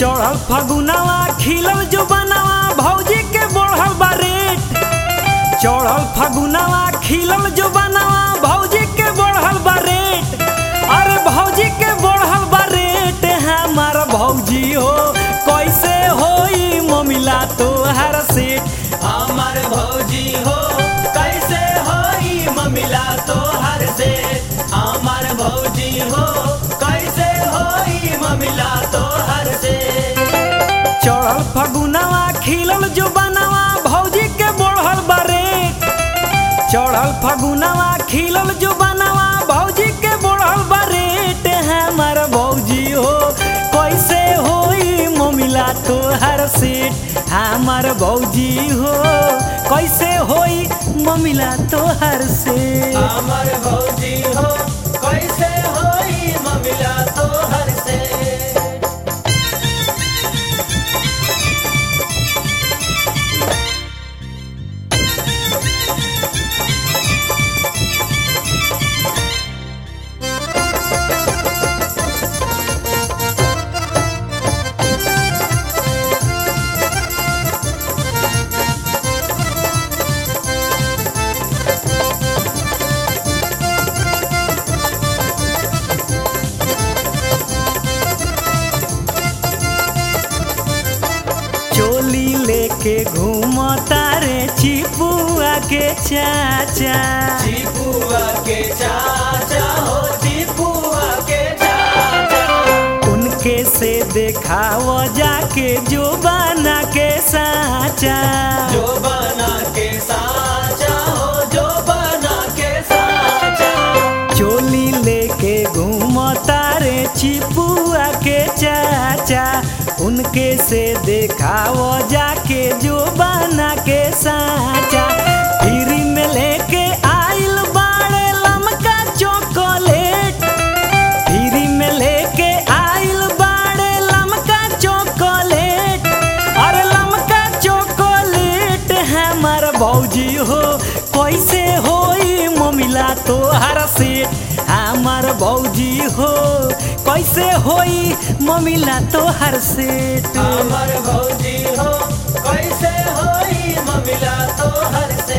चढ़ल फगुनवा खिलल जो बनवा भौजी के बढ़ल बा रेट चढ़ल फगुनवा खिलल जो बनवा भौजी के बढ़ल बा रेट अरे भौजी के बढ़ल बा रेट हमार भौजी हो कैसे होई ममिला तोहर सेठ हमार भौजी हो कैसे होई ममिला तोहर से हमार भौजी हो कैसे होई ममिला तोहर से चढ़ल फगुनवा खिलल जो बनवा भौजी के बढ़ल बा रेट चढ़ल फगुनवा खिलल जो बनवा भौजी के बढ़ल बा रेट हमार भौजी हो कैसे होई ममिला तोहर सेठ हमार भौजी हो कैसे होई ममिला तोहर सेठ हमार भौजी हो कैसे होई ममिला तोहर से चोली लेके घूमता रे चिपुआ के चाचा चिपुआ के चाचा हो चिपुआ के चाचा उनके से देखाव जाके जो बना के साचा जो बना के साचा हो जो बना के साचा चोली लेके घूमता रे चिपुआ के चाचा उनके से देखाव जाके जो बना के साचा फिर में लेके आइल बाड़े लमका चॉकलेट फ्री में लेके आइल बाड़े लमका चॉकलेट अरे लमका चॉकलेट हमार भौजी हो कैसे होई ममिला तोहर सेठ हमार भौजी हो कैसे होई ममिला तोहर सेठ हमार भौजी हो कैसे होई ममिला तोहर से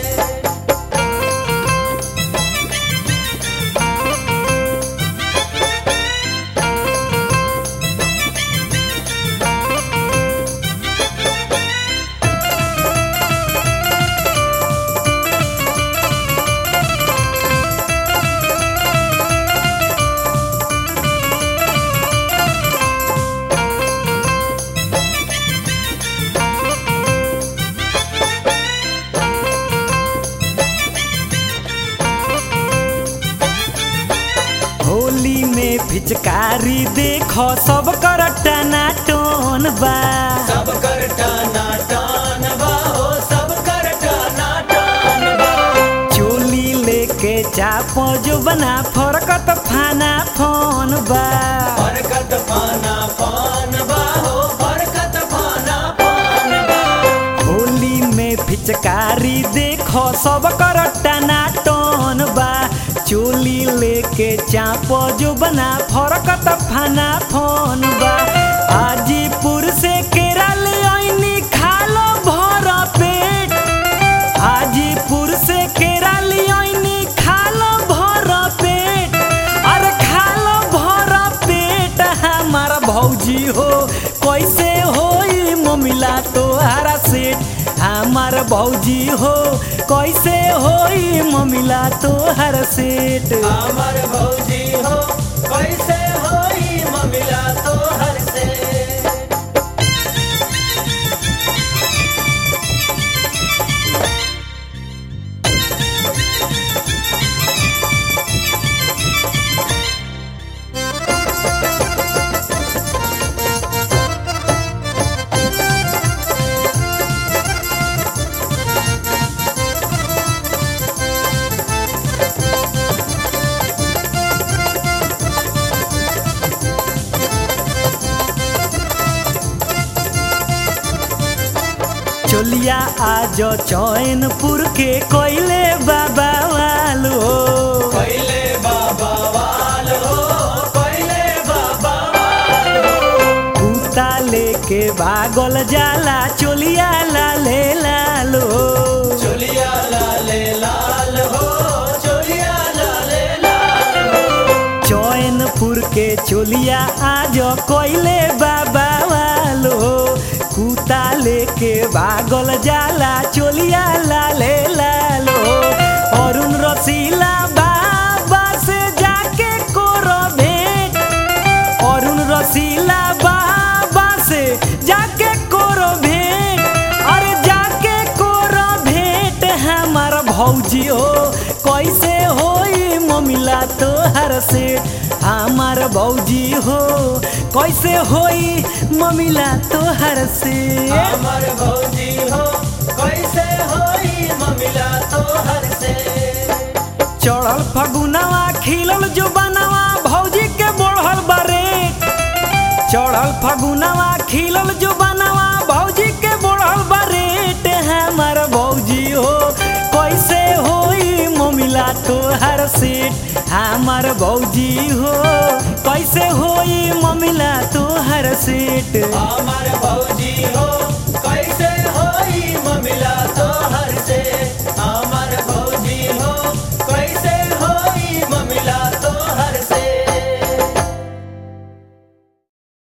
होली में पिचकारी देखो सब कर टनाटन बा सब कर टाना टान बा हो सब कर टाना टान बा चोली लेके चाप जो बना फरकत फाना फोन बा बरकत पाना पान बा हो बरकत पाना पान बा होली में पिचकारी देखो सब कर टनाटन बा चोली लेके चाप जो बना फरकत फाना फोन बा हाजीपुर से केरल आईनी खालो भर पेट हाजीपुर से केरल आईनी खालो भर पेट अरे खालो भर पेट हमार भौजी हो कैसे होई ममिला तोहरा सेठ हमार भौजी हो कैसे होई ममिला तोहर सेठ हमार भौजी हो कैसे होई ममिला तोहर से चोलिया आज चैनपुर के कोयले बाबा वालो पहले बाबा वाल हो पहले बाबा वाल हो कुत्ता लेके भागल जाला चोलिया लाले लालो चोलिया लाले लाल हो चोलिया लाले लाल चैनपुर के चोलिया आज कोइले बाबा वालो कुता लेके भागल जाला चोलिया लाले लालो अरुण रसीला बाबा से जाके कोरो भेंट अरुण रसीला बाबा से जाके कोरो भेंट अरे जाके कोरो भेंट हमार भौजी हो कैसे होई ममिला तोहर से हमार भौजी हो कैसे होई ममिला तोहर से हमर भौजी हो कैसे होई ममिला तोहर से चढ़ल फगुनवा खिलल जो बनवा भौजी के बढ़ल बारे चढ़ल फगुनवा खिलल जो बनवा भौजी के बढ़ल बारेट हमर भौजी हो कैसे होई ममिला तोहर सेठ हमर भौजी हो कैसे होई ममिला तोहर सेठ हमर भौजी हो